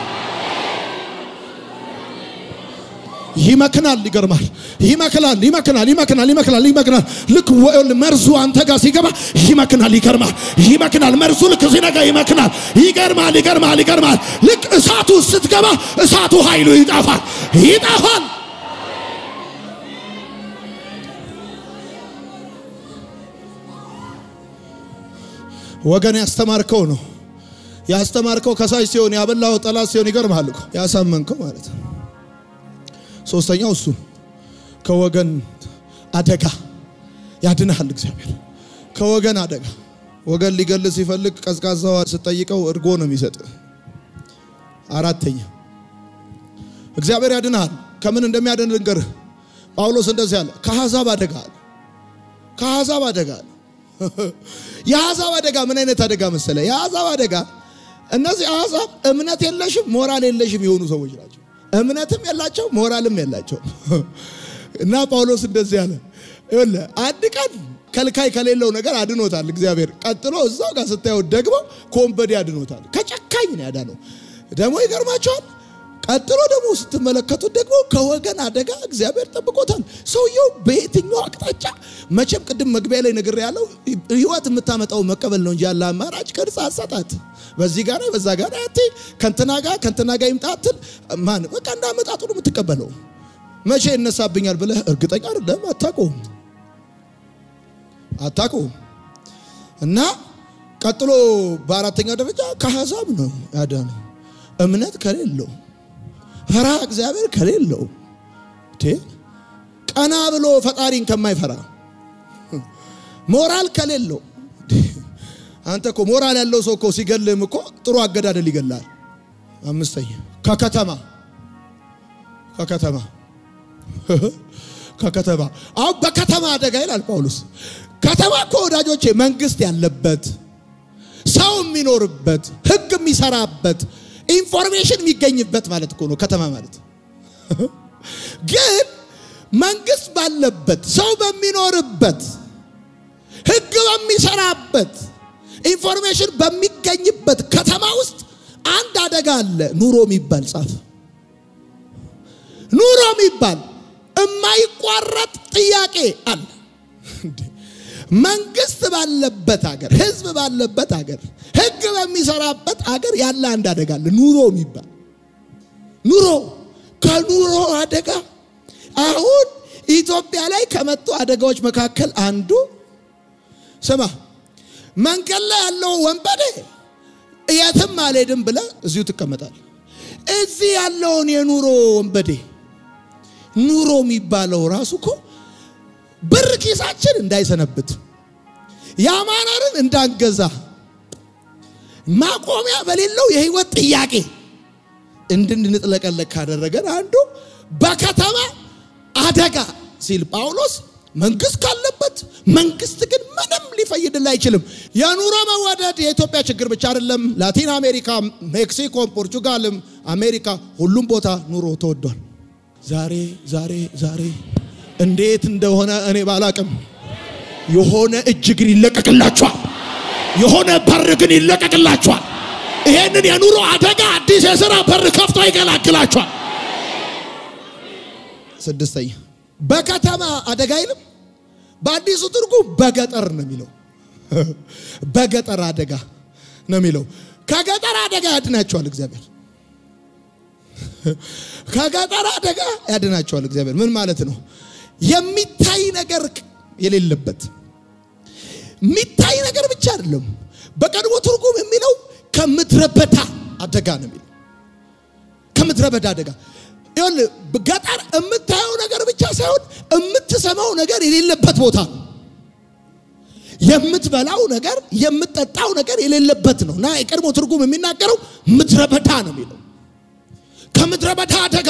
ይመክናል። ይገርማል። ይመክናል፣ ይመክናል፣ ይመክናል፣ ይመክናል፣ ይመክናል። ልክ መርዙ አንተ ጋር ሲገባ ይመክናል። ይገርማል፣ ይመክናል። መርዙ ልክ ሲነጋ ይመክናል። ይገርማል፣ ይገርማል፣ ይገርማል። ልክ እሳቱ ስትገባ እሳቱ ኃይሉ ይጠፋል፣ ይጠፋል። ወገን ያስተማርከው ነው ያስተማርከው ከሳሽ ሲሆን ያበላው ጠላት ሲሆን ይገርምሃል እኮ ያሳመንከው ማለት ነው። ሶስተኛው እሱ ከወገን አደጋ ያድንሃል እግዚአብሔር ከወገን አደጋ። ወገን ሊገል ሲፈልግ ቀዝቃዛው ስጠይቀው እርጎ ነው የሚሰጥ። አራተኛ እግዚአብሔር ያድንሃል። ከምን እንደሚያድን ልንገርህ። ጳውሎስ እንደዚህ አለ፣ ከአሕዛብ አደጋ አለ። ከአሕዛብ አደጋ አለ። የአሕዛብ አደጋ ምን አይነት አደጋ መሰለ? የአሕዛብ አደጋ እነዚህ አሕዛብ እምነት የለሽም ሞራል የለሽም የሆኑ ሰዎች ናቸው። እምነትም የላቸው ሞራልም የላቸው እና ጳውሎስ እንደዚህ አለ፣ ይኸውልህ አንድ ቀን ከልካይ ከሌለው ነገር አድኖታል እግዚአብሔር። ቀጥሎ እዛው ጋር ስታየው ደግሞ ከወንበዴ አድኖታል። ከጨካኝ ነው ያዳነው። ደግሞ ይገርማቸዋል። ቀጥሎ ደግሞ ስትመለከቱት ደግሞ ከወገን አደጋ እግዚአብሔር ጠብቆታል። ሰውየው በየትኛው አቅጣጫ መቼም ቅድም መግቢያ ላይ ነገር ያለው ህይወት የምታመጣው መቀበል ነው እንጂ ያለ አማራጭ ቅርጽ አሰጣት በዚህ ጋር በዛ ጋር አያቴ ከንትና ጋር ከንትና ጋር ይምጣትል ማን በቃ እንዳመጣጡ ነው የምትቀበለው። መቼ ይነሳብኛል ብለህ እርግጠኛ አይደለም። አታውቀውም አታውቀውም። እና ቀጥሎ በአራተኛው ደረጃ ከአሕዛብ ነው ያዳነው እምነት ከሌለው ፈራ እግዚአብሔር ከሌለው ቀና ብሎ ፈጣሪን ከማይፈራ ሞራል ከሌለው አንተ እኮ ሞራል ያለው ሰው እኮ ሲገልህም እኮ ጥሩ አገዳደል ይገላል። አምስተኛ ከከተማ ከከተማ ከከተማ አሁን በከተማ አደጋ ይላል ጳውሎስ። ከተማ እኮ ወዳጆቼ መንግስት ያለበት ሰው የሚኖርበት ህግ የሚሰራበት ኢንፎርሜሽን የሚገኝበት ማለት እኮ ነው ከተማ ማለት። ግን መንግስት ባለበት ሰው በሚኖርበት ህግ በሚሰራበት ኢንፎርሜሽን በሚገኝበት ከተማ ውስጥ አንድ አደጋ አለ። ኑሮ የሚባል ጻፍ። ኑሮ የሚባል የማይቋረጥ ጥያቄ አለ። መንግስት ባለበት ሀገር፣ ህዝብ ባለበት ሀገር፣ ህግ በሚሰራበት ሀገር ያለ አንድ አደጋ አለ። ኑሮ የሚባል ኑሮ ከኑሮ አደጋ አሁን ኢትዮጵያ ላይ ከመጡ አደጋዎች መካከል አንዱ ስማ፣ መንገድ ላይ ያለው ወንበዴ የትም አልሄድም ብለህ እዚሁ ትቀመጣል። እዚህ ያለውን የኑሮ ወንበዴ ኑሮ የሚባለው ራሱ እኮ ብር ኪሳችን እንዳይሰነብት ያማረርን እንዳንገዛ ማቆሚያ በሌለው የህይወት ጥያቄ እንድንጥለቀለቅ ካደረገን አንዱ በከተማ አደጋ ሲል ጳውሎስ መንግስት ካለበት መንግስት ግን ምንም ሊፈይድል አይችልም። የኑሮ መወደድ የኢትዮጵያ ችግር ብቻ አይደለም። ላቲን አሜሪካ፣ ሜክሲኮም፣ ፖርቹጋልም፣ አሜሪካ ሁሉም ቦታ ኑሮ ተወዷል። ዛሬ ዛሬ ዛሬ እንዴት እንደሆነ እኔ ባላቅም የሆነ እጅ ግን ይለቀቅላችኋል። የሆነ በር ግን ይለቀቅላችኋል። ይሄንን የኑሮ አደጋ አዲስ የሥራ በር ከፍቶ ይገላግላችኋል። ስድስተኛ በከተማ አደጋ አይልም። በአዲሱ ትርጉም በገጠር ነው የሚለው። በገጠር አደጋ ነው የሚለው። ከገጠር አደጋ ያድናቸዋል እግዚአብሔር። ከገጠር አደጋ ያድናቸዋል እግዚአብሔር። ምን ማለት ነው? የሚታይ ነገር የሌለበት የሚታይ ነገር ብቻ አይደለም። በቀድሞ ትርጉም የሚለው ከምድረ በዳ አደጋ ነው የሚለው። ከምድረ በዳ አደጋ ይኸውልህ፣ ገጠር የምታየው ነገር ብቻ ሳይሆን የምትሰማው ነገር የሌለበት ቦታ ነው። የምትበላው ነገር የምትጠጣው ነገር የሌለበት ነው እና የቀድሞ ትርጉም የሚናገረው ምድረ በዳ ነው የሚለው ከምድረ በዳ አደጋ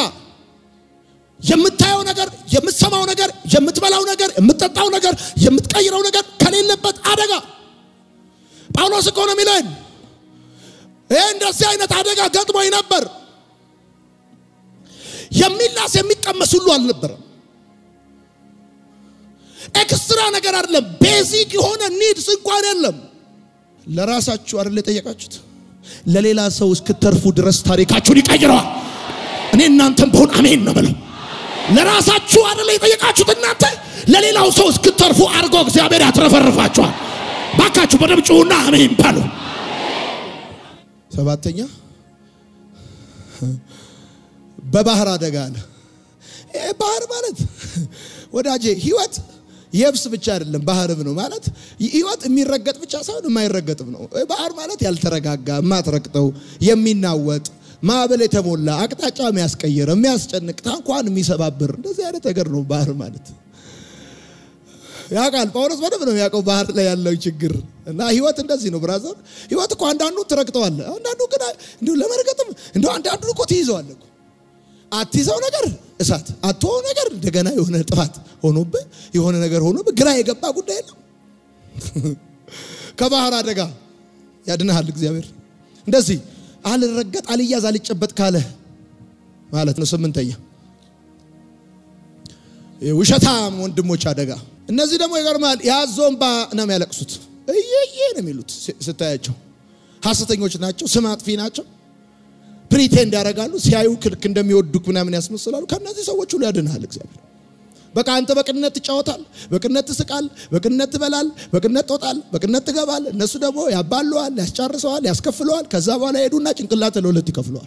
የምታየው ነገር፣ የምትሰማው ነገር፣ የምትበላው ነገር፣ የምትጠጣው ነገር፣ የምትቀይረው ነገር ከሌለበት አደጋ። ጳውሎስ እኮ ነው የሚለን ይህ እንደዚህ አይነት አደጋ ገጥሞኝ ነበር። የሚላስ የሚቀመስ ሁሉ አልነበረም። ኤክስትራ ነገር አይደለም። ቤዚክ የሆነ ኒድስ እንኳን የለም። ለራሳችሁ አይደል የጠየቃችሁት? ለሌላ ሰው እስክተርፉ ድረስ ታሪካችሁን ይቀይረዋል። እኔ እናንተም በሆን አሜን ነው ብለው ለራሳችሁ አይደለ የጠየቃችሁት እናንተ ለሌላው ሰው እስክተርፉ አድርጎ እግዚአብሔር ያትረፈርፋችኋል። ባካችሁ በደምብ ጩሁና አሜን በሉ። ሰባተኛ በባህር አደጋ አለ። ይሄ ባህር ማለት ወዳጄ ህይወት የብስ ብቻ አይደለም፣ ባህርም ነው ማለት ህይወት የሚረገጥ ብቻ ሳይሆን የማይረገጥም ነው። ባህር ማለት ያልተረጋጋ፣ የማትረግጠው፣ የሚናወጥ ማዕበል የተሞላ አቅጣጫ የሚያስቀይር የሚያስጨንቅ ታንኳን የሚሰባብር እንደዚህ አይነት ነገር ነው ባህር ማለት። ያውቃል ጳውሎስ በደንብ ነው የሚያውቀው ባህር ላይ ያለው ችግር እና ህይወት እንደዚህ ነው ብራዘር። ህይወት እኮ አንዳንዱ ትረግጠዋለ፣ አንዳንዱ ግን እንዲሁ ለመርገጥም እንዲሁ አንዳንዱ እኮ ትይዘዋለ። አትይዘው ነገር እሳት አትሆ ነገር እንደገና የሆነ ጥፋት ሆኖብህ የሆነ ነገር ሆኖብህ ግራ የገባ ጉዳይ የለም። ከባህር አደጋ ያድንሃል እግዚአብሔር እንደዚህ አልረገጥ አልያዝ አልጨበጥ ካለ ማለት ነው። ስምንተኛ ውሸታም ወንድሞች አደጋ። እነዚህ ደግሞ ይገርማል። የአዞን ባ ነው የሚያለቅሱት፣ እየዬ ነው የሚሉት ስታያቸው። ሐሰተኞች ናቸው፣ ስም አጥፊ ናቸው። ፕሪቴንድ ያደርጋሉ። ሲያዩ ክልክ እንደሚወዱክ ምናምን ያስመስላሉ። ከእነዚህ ሰዎች ሁሉ ያድንሃል እግዚአብሔር። በቃ አንተ በቅንነት ትጫወታል፣ በቅንነት ትስቃል፣ በቅንነት ትበላል፣ በቅንነት ትወጣል፣ በቅንነት ትገባል። እነሱ ደግሞ ያባለዋል፣ ያስጨርሰዋል፣ ያስከፍለዋል። ከዛ በኋላ ሄዱና ጭንቅላት ለሁለት ይከፍለዋል።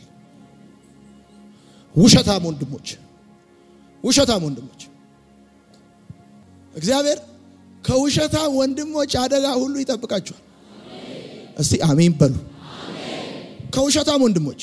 ውሸታም ወንድሞች፣ ውሸታም ወንድሞች እግዚአብሔር ከውሸታም ወንድሞች አደጋ ሁሉ ይጠብቃቸዋል። እስቲ አሜን በሉ። ከውሸታም ወንድሞች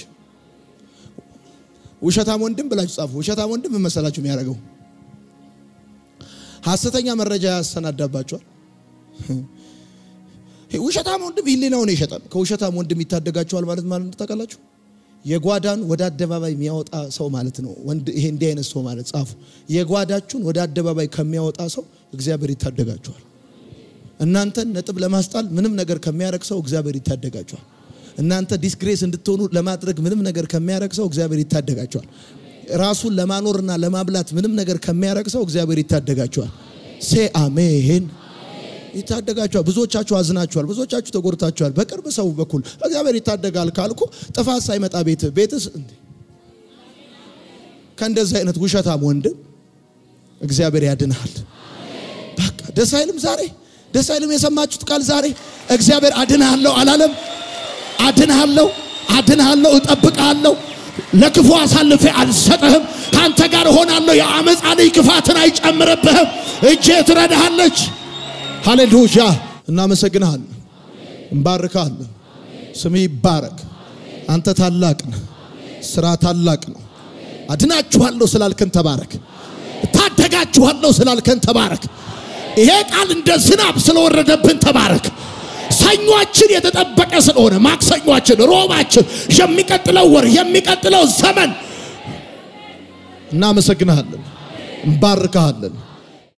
ውሸታም ወንድም ብላችሁ ጻፉ። ውሸታም ወንድም ምን መሰላችሁ የሚያደርገው ሐሰተኛ መረጃ ያሰናዳባቸዋል። ውሸታም ወንድም ህሊናውን ይሸጣል። ከውሸታም ወንድም ይታደጋችኋል ማለት ማለት ታውቃላችሁ። የጓዳን ወደ አደባባይ የሚያወጣ ሰው ማለት ነው። ወንድ ይሄ እንዲህ አይነት ሰው ማለት ጻፉ። የጓዳችሁን ወደ አደባባይ ከሚያወጣ ሰው እግዚአብሔር ይታደጋችኋል። እናንተን ነጥብ ለማስጣል ምንም ነገር ከሚያረግ ሰው እግዚአብሔር ይታደጋችኋል። እናንተ ዲስግሬስ እንድትሆኑ ለማድረግ ምንም ነገር ከሚያረግ ሰው እግዚአብሔር ይታደጋችኋል። ራሱን ለማኖርና ለማብላት ምንም ነገር ከሚያረግ ሰው እግዚአብሔር ይታደጋችኋል። ሴ አሜን። ይታደጋችኋል። ብዙዎቻችሁ አዝናችኋል። ብዙዎቻችሁ ተጎድታችኋል። በቅርብ ሰው በኩል እግዚአብሔር ይታደጋል ካልኩ ጥፋት ሳይመጣ ቤት ቤትስ እንዴ ከእንደዚህ አይነት ውሸታም ወንድም እግዚአብሔር ያድንሃል። በቃ ደስ አይልም ዛሬ ደስ አይልም። የሰማችሁት ቃል ዛሬ እግዚአብሔር አድንሃለሁ አላለም? አድንሃለሁ፣ አድንሃለሁ፣ እጠብቅሃለሁ፣ ለክፉ አሳልፌ አልሰጥህም፣ ከአንተ ጋር እሆናለሁ፣ የአመፃ ልጅ ክፋትን አይጨምርብህም፣ እጄ ትረዳሃለች። ሃሌሉያ! እናመሰግንሃለን፣ እንባርካለን። ስም ይባረክ። አንተ ታላቅ ነህ፣ ስራ ታላቅ ነው። አድናችኋለሁ ስላልከን ተባረክ። ታደጋችኋለሁ ስላልከን ተባረክ። ይሄ ቃል እንደ ዝናብ ስለወረደብን ተባረክ። ሰኞችን የተጠበቀ ስለሆነ ማክሰኞችን፣ ሮባችን፣ የሚቀጥለው ወር፣ የሚቀጥለው ዘመን እናመሰግንሃለን፣ እንባርካሃለን።